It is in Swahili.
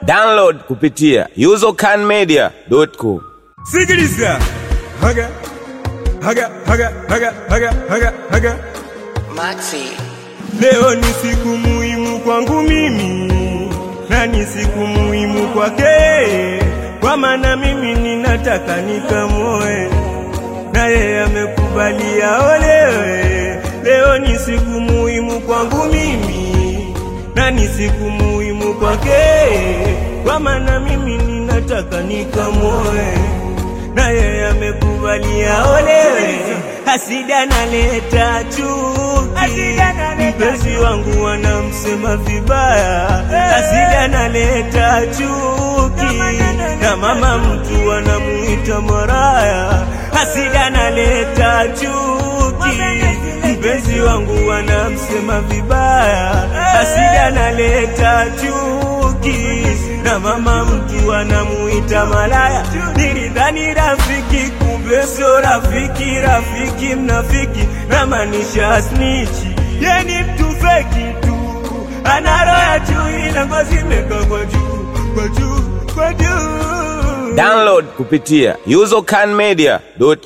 Download kupitia usercanmedia.com. Sikiliza. Haga. Haga, haga, haga, haga, haga, haga. Maxi. Leo ni siku muhimu kwangu mimi na ni siku muhimu kwake, kwa maana mimi ninataka nikamoe na yeye amekubalia olewe. Leo ni siku muhimu kwangu mimi na ni siku muhimu kwake, kwa maana mimi ninataka nikamoe na yeye amekubalia olewe. Hasida naleta chuki, mpenzi wangu wanamsema vibaya. Hasida naleta chuki, na mama mtu anamuita maraya. Hasida naleta chuki, mpenzi wangu wanamsema vibaya. Hasida naleta chuki, na mama mtu anamuita malaya. Nilidhani rafiki, kumbe sio rafiki. Rafiki mnafiki, namaanisha snichi. Ye ni mtu feki tu, ana roho ya chui na ngozi imekaa kwa juu, kwa juu, kwa juu. Download kupitia usercanmedia.com.